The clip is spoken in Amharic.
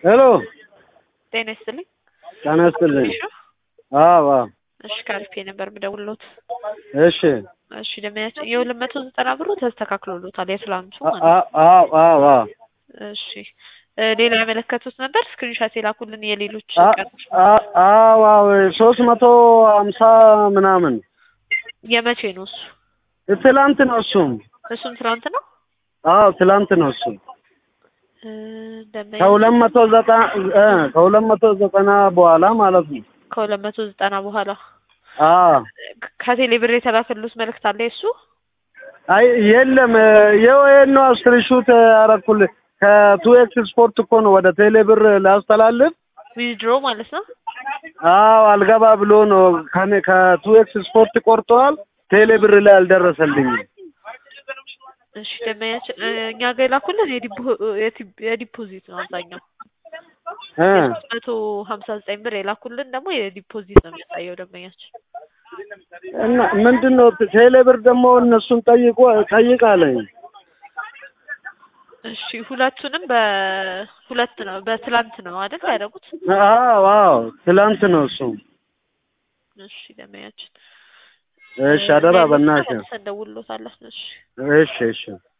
ሄሎ ጤና ይስጥልኝ። ጤና ይስጥልኝ። እሺ አዎ አዎ እሺ ካሪፌ ነበር የምደውልሎት። እሺ እሺ ደመያችን የሁለት መቶ ዘጠና ብሩ ተስተካክሎሎታል የትላንቱ አ- ማለት ነው። አ- አዎ አዎ አዎ እሺ እ ሌላ የመለከቱት ነበር ስክሪንሻት የላኩልን የሌሎች አ- ቀኖች አ- አዎ አዎ ሶስት መቶ ሀምሳ ምናምን የመቼ ነው እሱ? ትላንት ነው እሱም። እሱም ትናንት ነው። አዎ ትላንት ነው እሱ እ ደመያ ከሁለት መቶ ዘጠና እ ከሁለት መቶ ዘጠና በኋላ ማለት ነው። ከሁለት መቶ ዘጠና በኋላ አዎ ከቴሌ ብር የተላከሉት መልእክት አለ የሱ አይ የለም ይኸው ይሄን ነው ስክሪንሹት ያደረኩልህ ከቱ ኤክስ ስፖርት እኮ ነው ወደ ቴሌ ብር ላስተላልፍ ዊዝድሮ ማለት ነው። አዎ አልገባ ብሎ ነው ከኔ ከቱ ኤክስ ስፖርት ቆርጠዋል። ቴሌ ብር ላይ አልደረሰልኝም። እሺ ደመያችን እ እኛ ጋር የላኩልን የዲፖ- የቲ- የዲፖዚት ነው አብዛኛው እ የሶስት መቶ ሀምሳ ዘጠኝ ብር የላኩልን ደግሞ የዲፖዚት ነው የሚያሳየው ደንበኛችን። እና ምንድን ነው ቴሌ ብር ደግሞ እነሱን ጠይቆ ጠይቃለኝ። እሺ ሁለቱንም በሁለት ነው በትላንት ነው አይደል ያደረጉት? አዎ አዎ ትላንት ነው እሱ። እሺ ደመያችን እሺ አደራ በእናትህ። መልሰን እንደውልሎታለን። እሺ እሺ እሺ